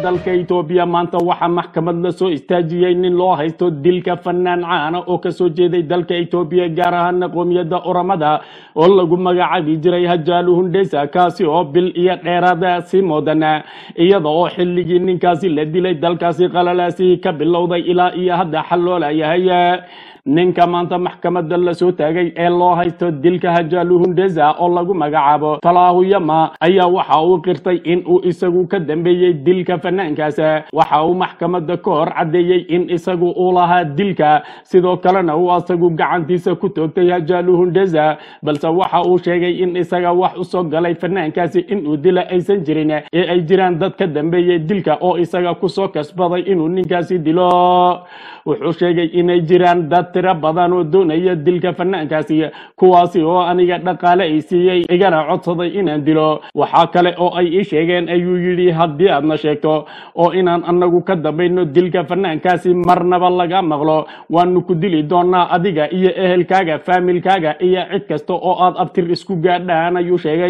dalka etoobiya maanta waxaa maxkamad la soo istaajiyey nin loo haysto dilka fanaan caana oo kasoo jeeday dalka etoobiya gaar ahaana qoomiyadda oramada oo lagu magacaabi jiray hajaalu hundheysa kaasi oo bil iyo dheeraada sii moodana iyada oo xilligii ninkaasi la dilay dalkaasi qalalaasi ka bilowday ilaa iyo hadda xal loo layahay ninka maanta maxkamada lasoo taagay ee loo haysto dilka hajaalu hundeza oo lagu magacaabo talaahu yama ayaa waxa uu qirtay in uu isagu ka dambeeyey dilka fanaankaas waxa uu maxkamada ka hor caddeeyey in isagu uu lahaa dilka sidoo kalena uu asagu gacantiisa ku toogtay hajaalu hundeza balse waxa uu sheegay in isaga wax usoo galay fanaankaasi inuu dila aysan jirin ee ay jiraan dad ka dambeeyey dilka oo isaga kusoo kasbaday inuu ninkaasi dilo wuxuu sheegay inay jiraan dad tiro badan oo doonaya dilka fanaankaasi kuwaasi oo aniga dhaqaale ay siiyey igana codsaday inaan dilo waxaa kale oo ay ii sheegeen ayuu yidhi haddii aadna sheegto oo inaan anagu ka dambayno dilka fanaankaasi marnaba laga maqlo waanu ku dili doonaa adiga iyo ehelkaaga faamilkaaga iyo cid kasta oo aad abtir isku gaadhaan ayuu sheegay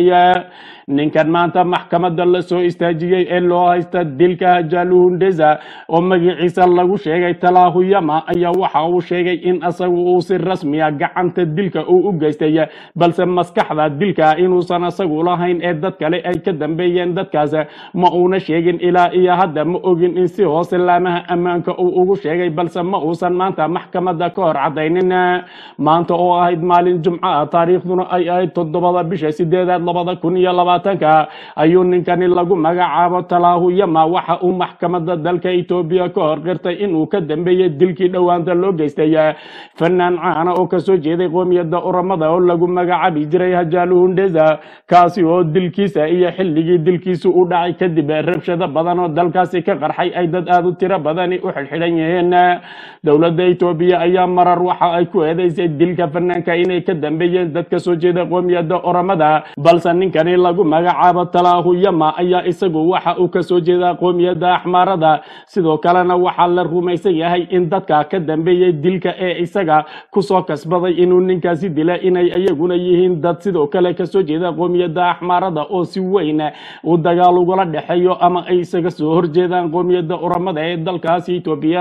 ninkan maanta maxkamada lasoo istaajiyey ee loo haysta dilka hajaalu hundeza oo magaciisa lagu sheegay talaahu yama ayaa waxa uu sheegay in asagu uu si rasmiya gacanta dilka uu u geystay balse maskaxda dilka inuusan asagu lahayn ee dad kale ay ka dambeeyeen dadkaas ma uuna sheegin ilaa iyo hadda ma ogin in si hoose laamaha ammaanka uu ugu sheegay balse ma uusan maanta maxkamada ka hor cadaynin maanta oo ahayd maalin jumco ah taariikhduna ay ahayd toddobada bisha sideedaad labada kun iyo labaatanka ayuu ninkani lagu magacaabo talaahu yama waxa uu maxkamada dalka etoobiya ka hor qirtay inuu ka dambeeyey dilkii dhowaanta loo geystay fanaan caana oo kasoo jeeday qoomiyadda oramada oo lagu magacaabi jiray hajaalu hundeza kaasi oo dilkiisa iyo xilligii dilkiisu u dhacay kadib rabshado badan oo dalkaasi ka qarxay ay dad aada u tiro badani u xidhxidhan yihiin dowladda etoobiya ayaa marar waxa ay ku eedeysay dilka fanaanka inay ka dambeeyeen dad kasoo jeeda qoomiyadda oramada balse ninkani lagu magacaabo talaahu yama ayaa isagu waxa uu kasoo jeedaa qoomiyadda axmaarada sidoo kalena waxaa la rumaysan yahay in dadka ka dambeeyey dilka ee isaga kusoo kasbaday inuu ninkaasi dila inay iyaguna yihiin dad sidoo kale kasoo jeeda qoomiyadda axmaarada oo si weyn uu dagaal ugala dhexeeyo ama ay isaga soo horjeedaan qoomiyadda oramada ee dalkaasi etoobiya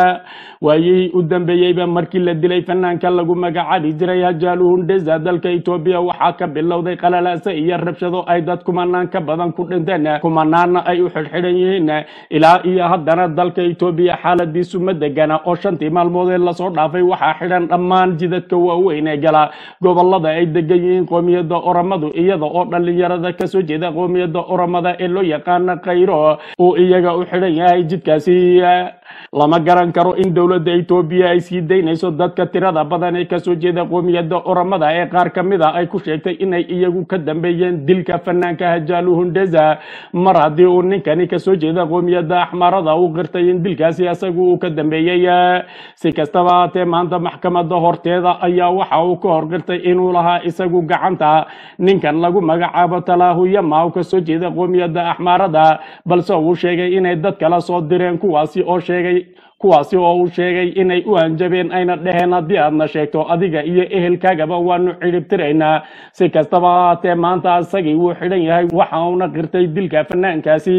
waayihii u dambeeyeyba markii la dilay fanaanka lagu magacaabi jiray hajaalu hundeza dalka etoobiya waxaa ka bilowday qalalaasa iyo rabshado ay dad kumanaan ka badan ku dhinteen kumanaanna ay u xidhxidhan yihiin ilaa iyo haddana dalka etoobiya xaaladiisu ma degana oo shantii maalmoodee lasoo dhaafay waxaa xidhan dhammaan jidadka waaweyn ee gala gobolada ay degan yihiin qoomiyadda oramadu iyada oo dhallinyarada kasoo jeeda qoomiyadda oramada ee loo yaqaana khayro uu iyaga u xidhan yahay jidkaasi lama garan karo in dowladda etoobiya ay sii daynayso dadka tirada badan ee kasoo jeeda qoomiyadda oramada ee qaar ka mid a ay ku sheegtay inay iyagu ka dambeeyeen dilka fanaanka hajaalu hundeza mar haddii uu ninkani kasoo jeeda qoomiyadda axmaarada uu qirtay in dilkaasi isagu uu ka dambeeyey si kastaba haatee maanta maxkamada horteeda ayaa waxa uu ka hor qirtay inuu lahaa isagu gacanta ninkan lagu magacaabo talaahu yama oo kasoo jeeda qoomiyadda axmaarada balse uu sheegay inay dad kala soo direen kuwaasi oo sheegay kuwaasi oo uu sheegay inay u hanjabeen ayna dheheen haddii aadna sheegto adiga iyo ehelkaagaba waanu cidhibtiraynaa si kastaba haatee maanta isagii wuu xidhan yahay waxa uuna qirtay dilka fanaankaasi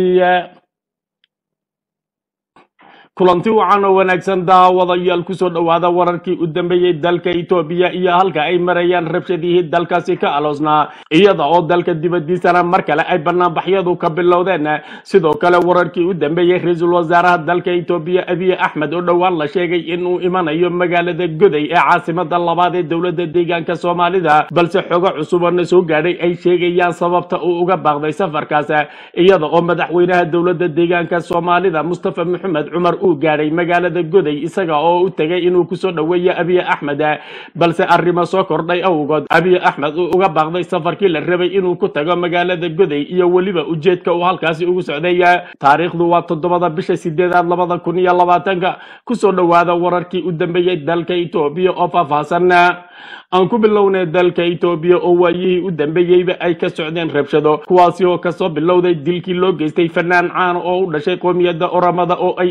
kulanti wacan oo wanaagsan daawadayaal kusoo dhowaada wararkii u dambeeyey dalka etoobiya iyo halka ay marayaan rabshadihii dalkaasi ka aloosnaa iyada oo dalka dibadiisana mar kale ay banaanbaxyadu ka bilowdeen sidoo kale wararkii u dambeeyey ra-iisul wasaaraha dalka etoobiya abiy axmed oo dhowaan la sheegay inuu imanayo magaalada goday ee caasimada labaad ee dowladda deegaanka soomaalida balse xogo cusubana soo gaadhay ay sheegayaan sababta uu uga baaqday safarkaas iyada oo madaxweynaha dowladda deegaanka soomaalida mustafa maxamed cumar uu gaadhay magaalada goday isaga oo u tegay inuu kusoo dhoweeyo abiy axmed balse arrimo soo kordhay awgood abiy axmed uu uga baaqday safarkii la rabay inuu ku tago magaalada goday iyo weliba ujeedka uu halkaasi ugu socday taariikhdu waa toddobada bisha sideedaad labada kun iyo labaatanka kusoo dhowaada wararkii u dambeeyey dalka etoobiya oo faahfaahsan aan ku bilownay dalka etoobiya oo waayihii u dambeeyeyba ay ka socdeen rabshado kuwaasi oo kasoo bilowday dilkii loo geystay fanaan caan oo u dhashay qoomiyadda oramada oo ay aada u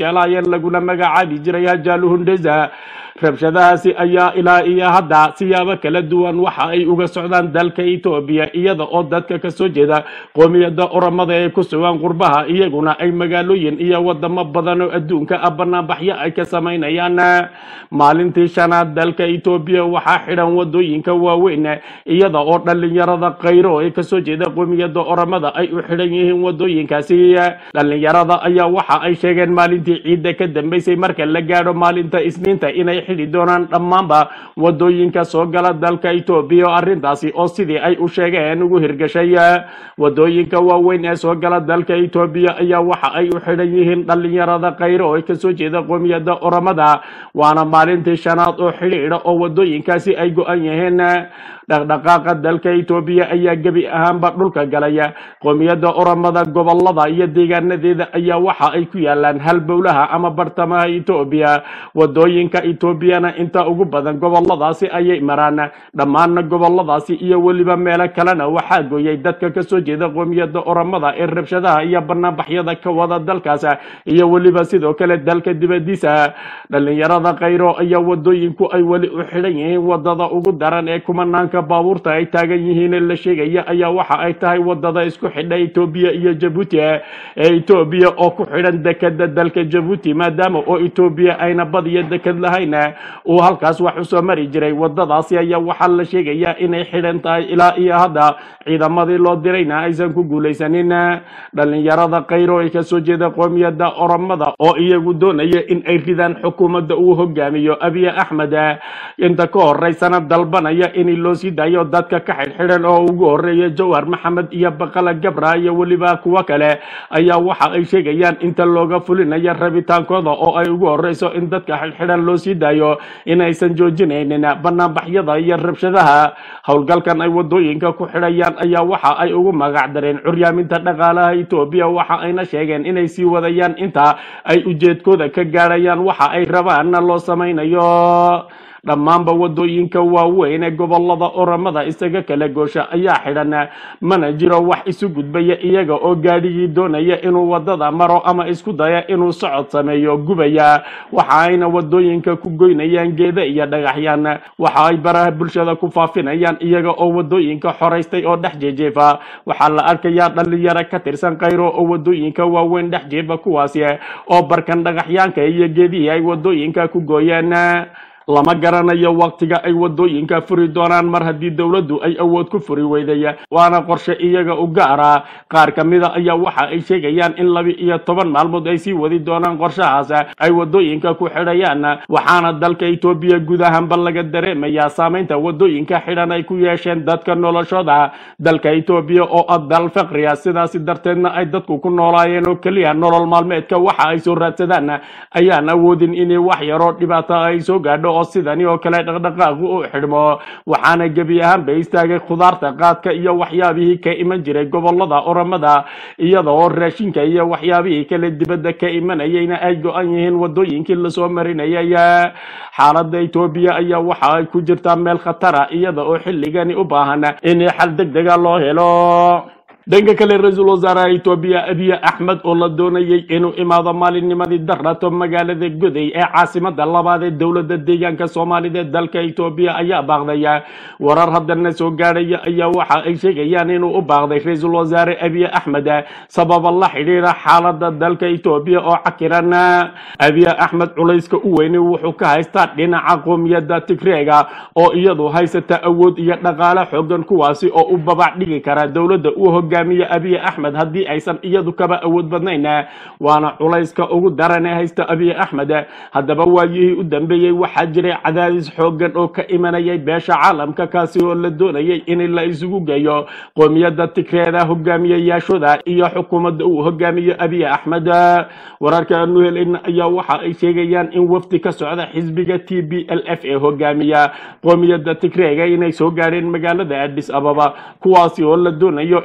yeelaayeen laguna magacaabi jiray hajaalu hundhesa rabshadahaasi ayaa ilaa iyo hadda siyaabo kala duwan waxa ay uga socdaan dalka etoobiya iyada oo dadka kasoo jeeda qoomiyadda oramada ee ku sugan qurbaha iyaguna ay magaalooyin iyo wadamo badan oo adduunka ah banaanbaxyo ay ka samaynayaan maalintii shanaad dalka etoobiya waxaa xidhan wadooyinka waaweyn iyada oo dhalinyarada khayro ee kasoo jeeda qoomiyadda oramada ay u xidhan yihiin wadooyinkaasi dhalinyarada ayaa waxa ay sheegeen maalintii ciidda ka dambeysay marka la gaadho maalinta isniinta inay xidhi doonaan dhammaanba wadooyinka soo gala dalka etoobiya oo arrintaasi oo sidii ay u sheegeen ugu hirgashay wadooyinka waaweyn ee soo gala dalka etoobiya ayaa waxa ay u xidhan yihiin dhalinyarada khayro ee kasoo jeeda qoomiyadda oramada waana maalintii shanaad oo xidhiidha oo wadooyinkaasi ay go-an yihiin dhaqdhaqaaqa dalka etoobiya ayaa gebi ahaanba dhulka galaya qoomiyadda oramada gobolada iyo deegaanadeeda ayaa waxa ay ku yaalaan halbowlaha ama bartamaha etoobiya wadooyinka etoobiyana inta ugu badan goboladaasi ayay maraan dhammaanna goboladaasi iyo weliba meelo kalena waxaa gooyay dadka kasoo jeeda qoomiyadda oramada ee rabshadaha iyo banaanbaxyada ka wada dalkaas iyo weliba sidoo kale dalka dibadiisa dhalinyarada khayro ayaa wadooyinku ay weli u xidhan yihiin wadada ugu daran ee kumanaanka baabuurta ay taagan yihiin ee la sheegaya ayaa waxa ay tahay wadada isku xidha etoobiya iyo jabuuti ee etoobiya oo ku xidhan dekeda dalka jabuuti maadaama oo etoobiya ayna badiyo deked lahayn uu halkaas wax usoo mari jiray wadadaasi ayaa waxaa la sheegayaa inay xidhan tahay ilaa iyo hadda ciidamadii loo dirayna aysan ku guulaysanin dhalinyarada khayro ee kasoo jeeda qoomiyadda oramada oo iyagu doonaya in ay ridaan xukuumadda uu hogaamiyo abiy axmed inta ka horeysana dalbanaya in loo sii daayo dadka ka xidhxidhan oo ugu horeeya jawhar maxamed iyo baqala gabra iyo weliba kuwo kale ayaa waxa ay sheegayaan inta looga fulinayo rabitaankooda oo ay ugu horeyso in dadka xidhxidhan loo sii daayo inaysan joojinaynin banaanbaxyada iyo rabshadaha howlgalkan ay wadooyinka ku xidhayaan ayaa waxa ay ugu magac dareen curyaaminta dhaqaalaha etoobiya waxa ayna sheegeen inay sii wadayaan inta ay ujeedkooda ka gaadhayaan waxa ay rabaanna loo samaynayo dhammaanba wadooyinka waaweyn ee gobolada oramada isaga kala goosha ayaa xidhan mana jiro wax isu gudbaya iyaga oo gaadhigii doonaya inuu wadada maro ama isku daya inuu socod sameeyo gubaya waxa ayna wadooyinka ku goynayaan geeda iyo dhagaxyaan waxa ay baraha bulshada ku faafinayaan iyaga oo wadooyinka xoraystay oo dhex jeejeefa waxaa la arkayaa dhalinyaro ka tirsan khayro oo wadooyinka waaweyn dhex jeefa kuwaasi oo barkan dhagaxyaanka iyo geedihii ay wadooyinka ku gooyeen lama garanayo waktiga ay wadooyinka furi doonaan mar haddii dowladdu ay awood ku furi weyday waana qorshe iyaga u gaara qaar ka mida ayaa waxa ay sheegayaan in laba iyo toban maalmood ay sii wadi doonaan qorshahaas ay wadooyinka ku xidhayaan waxaana dalka etoobiya guud ahaanba laga dareemayaa saameynta wadooyinka xidhan ay ku yeesheen dadka noloshooda dalka etoobiya oo ah dal faqriya sidaasi darteedna ay dadku ku noolaayeen oo keliya nolol maalmeedka waxa ay soo raadsadaan ayaan awoodin inay wax yaroo dhibaato ay soo gaadho oo sidani oo kale dhaqdhaqaaqu u xidhmo waxaana gebi ahaanba istaagay khudaarta qaadka iyo waxyaabihii ka iman jiray gobolada oramada iyada oo raashinka iyo waxyaabihii kale dibadda ka imanayayna ay go-an yihiin wadooyinkii lasoo marinayay xaaladda etoobiya ayaa waxa ay ku jirtaa meel khatara iyada oo xilligani u baahan in xal deg dega loo helo dhanka kale ra-iisul wasaaraha etoobiya abiy axmed oo la doonayay inuu imaado maalinnimadii darato magaalada goday ee caasimada labaad ee dowladda deegaanka soomaalida ee dalka etoobiya ayaa baaqdaya warar haddana soo gaadhaya ayaa waxa ay sheegayaan inuu u baaqday ra-iisul wasaare abiy axmed sababa la xidhiira xaalada dalka etoobiya oo cakiran abiy axmed culayska u weyni wuxuu ka haystaa dhinaca qoomiyadda tigreega oo iyadu haysata awood iyo dhaqaale xoogan kuwaasi oo u babac dhigi kara dowladda uu hogaamiye abiy axmed haddii aysan iyadu kaba awood badnayn waana culayska ugu daran ee haysta abiy axmed haddaba waayihii u dambeeyey waxaa jiray cadaadis xoogan oo ka imanayay beesha caalamka kaasi oo la doonayay in la isugu geeyo qoomiyadda tigreeda hogaamiyeyaashooda iyo xukuumadda uu hogaamiyo abiy axmed wararka aanu helayna ayaa waxa ay sheegayaan in wafdi ka socda xisbiga t b l f ee hogaamiya qoomiyadda tigreega inay soo gaadheen magaalada addis ababa kuwaasi oo la doonayo inay kulan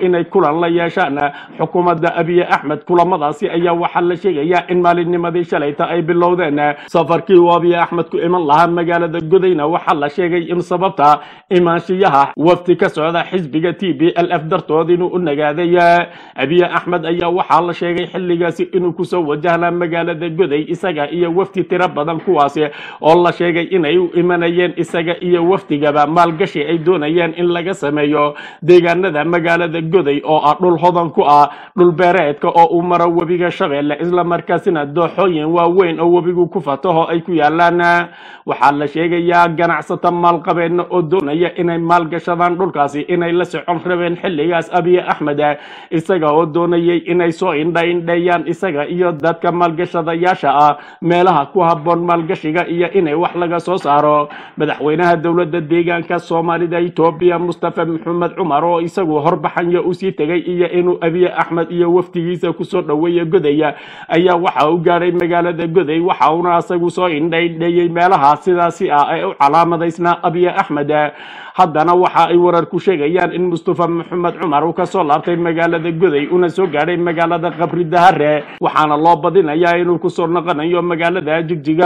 kulan la yeeshaan xukuumadda abiy axmed kulamadaasi ayaa waxaa la sheegayaa in maalinnimadii shalayta ay bilowdeen safarkii uu abiy axmed ku iman lahaa magaalada godayna waxaa la sheegay in sababta imaanshiyaha wafti ka socda xisbiga t b l f dartood inuu u nagaaday abiy axmed ayaa waxaa la sheegay xilligaasi inuu kusoo wajahnaa magaalada goday isaga iyo wafti tiro badan kuwaasi oo la sheegay inay u imanayeen isaga iyo wafdigaba maalgashi ay doonayeen in laga sameeyo deegaanada magaalada goday oo ah dhul hodan ku ah dhul beereedka oo uu maro webiga shabeelle islamarkaasina dooxooyin waaweyn oo webigu ku fataho ay ku yaalaan waxaa la sheegayaa ganacsata maalqabeedna oo doonaya inay maalgashadaan dhulkaasi inay la socon rabeen xilligaas abiy axmed isaga oo doonayay inay soo indhaindheeyaan isaga iyo dadka maalgashadayaasha ah meelaha ku habboon maalgashiga iyo inay wax laga soo saaro madaxweynaha dowladda deegaanka soomaalida etoobiya mustafa maxamed cumar oo isagu horbaxanya usii tegay iyo inuu abiy axmed iyo wafdigiisa kusoo dhoweeya godaya ayaa waxa u gaadhay magaalada goday waxa uuna isagu soo indhaindheeyey meelaha sidaasi ah ee u calaamadaysnaa abiy axmed haddana waxa ay warar ku sheegayaan in mustafa maxamed cumar uu kasoo laabtay magaalada goday una soo gaadhay magaalada qabri dahare waxaana loo badinayaa inuu kusoo noqonayo magaalada jigjiga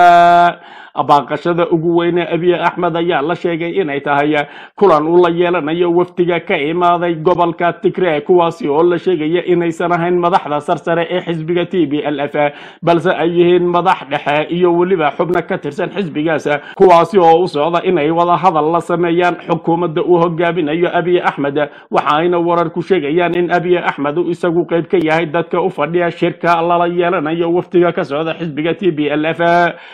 baaqashada ugu weyne abiy axmed ayaa la sheegay inay tahay kulan uu la yeelanayo wafdiga ka imaaday gobolka tigre kuwaasi oo la sheegaya inaysan ahayn madaxda sarsare ee xisbiga t b l f balse ay yihiin madax dhexe iyo weliba xubno ka tirsan xisbigaas kuwaasi oo u socda inay wada hadal la sameeyaan xukuumadda uu hogaaminayo abiy axmed waxa ayna warar ku sheegayaan in abiy axmed uu isagu qayb ka yahay dadka u fadhiya shirka lala yeelanayo wafdiga ka socda xisbiga t b l f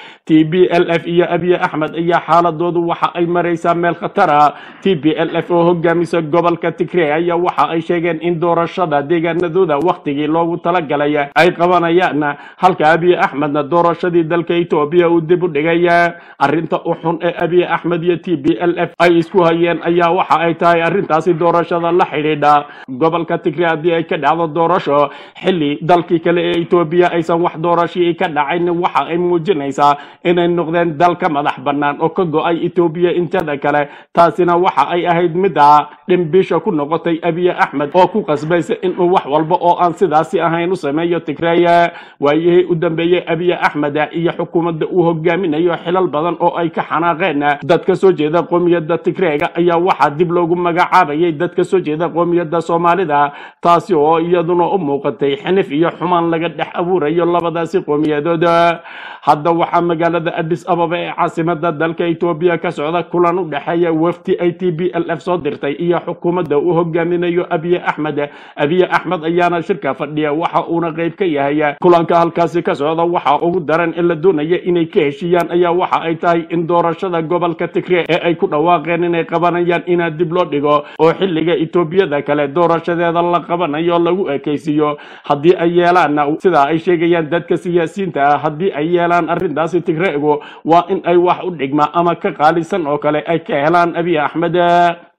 t b l f iyo abiy axmed ayaa xaaladoodu waxa ay maraysaa meel khatara t b l f oo hogaamisa gobolka tigre ayaa waxa ay sheegeen in doorashada deegaanadooda wakhtigii loogu talagalay ay qabanayaan halka abiy axmedna doorashadii dalka etoobiya uu dib u dhigay arrinta u xun ee abiy axmed iyo t b l f ay isku hayeen ayaa waxa ay tahay arrintaasi doorashada la xidhiidha gobolka tigre haddii ay ka dhacdo doorasho xilli dalkii kale ee etoobiya aysan wax doorashii ka dhacayn waxa ay muujinaysaa inay noqdeen dal ka madax bannaan oo ka go-ay etoobiya inteeda kale taasina waxa ay ahayd midda dhimbisha ku noqotay abiy axmed oo ku qasbaysa inuu wax walba oo aan sidaasi ahayn u sameeyo tigreeye waayihii u dambeeyey abiy axmed iyo xukuumadda uu hogaaminayo xilal badan oo ay ka xanaaqeen dad ka soo jeeda qoomiyadda tigreega ayaa waxaa dib loogu magacaabayay dad ka soo jeeda qoomiyadda soomaalida taasi oo iyaduna u muuqatay xinif iyo xumaan laga dhex abuurayo labadaasi qoomiyadood hadda waxaa magaalada addis ababa ee caasimada dalka etoobiya ka socda kulan u dhexeeya wafdi ay t b l f soo dirtay iyo xukuumadda uu hogaaminayo abiy axmed abiy axmed ayaana shirka fadhiya waxa uuna qayb ka yahay kulanka halkaasi ka socda waxa ugu daran in la doonaya inay ka heshiiyaan ayaa waxa ay tahay in doorashada gobolka tigre ee ay ku dhawaaqeen inay qabanayaan inaa dib loo dhigo oo xilliga etoobiyada kale doorashadeeda la qabanayo lagu ekaysiiyo haddii ay yeelaan sidaa ay sheegayaan dadka siyaasiyiinta ah haddii ay yeelaan arrintaasi tigreegu waa in ay wax u dhigma ama ka qaalisan oo kale ay ka helaan abiy axmed